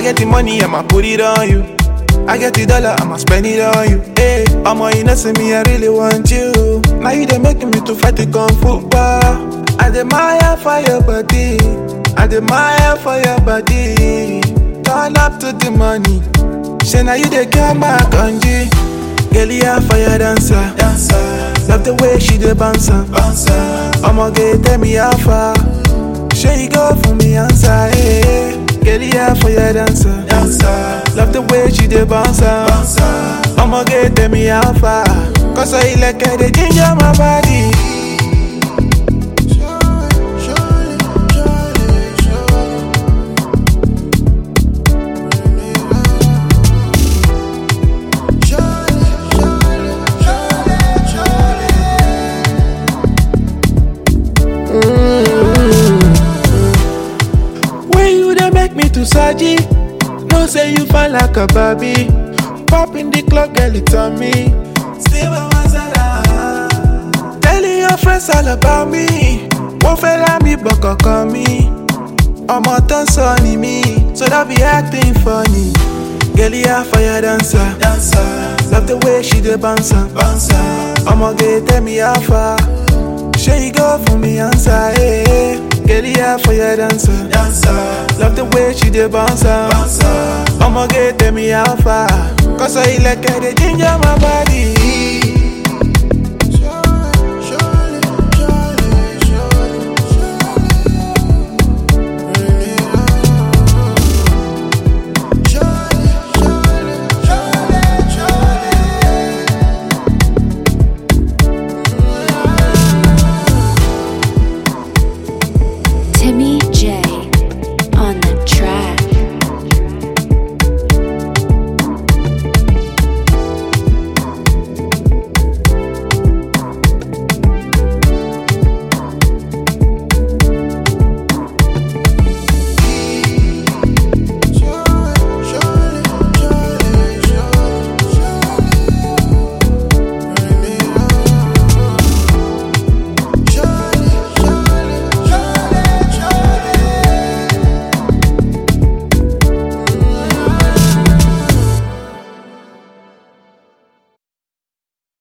I get the money, I'ma put it on you. I get the dollar, I'ma spend it on you. Hey, I'ma you know see me, I really want you. Now you they making me to fight the kung fu bar. I admire for your body. I admire for your body. Turn up to the money. Say now you they get my kanji. Girl, yeah, fire dancer. dancer. Love the way she dey bounce. bouncer. I'ma get tell me how far. Say you go for me answer. Hey. Girl, yeah, fire dancer. dancer. Love the way she dey bounce. bouncer. I'ma get tell me how far. Cause I like the ginger my body. When you dey make me to Saji, no say you fine like a Barbie. Pop in the club, girl, it's on me. Say what was that? Telling your friends all about me. Wọ́n fẹ́ lá mi bọ̀kọ̀ kan mi. Ọmọ tó ń sọ ni mí, so that be acting funny. Girl, yeah, fire dancer. dancer. Love the way she dey bounce. bouncer. Ọmọge tell me how far. Ṣé you go for me answer? Hey, hey. Girl, yeah, fire dancer. dancer. Love the way she dey bounce. bouncer. Ọmọge tell me how far. Cause I like her, dey ginger my body.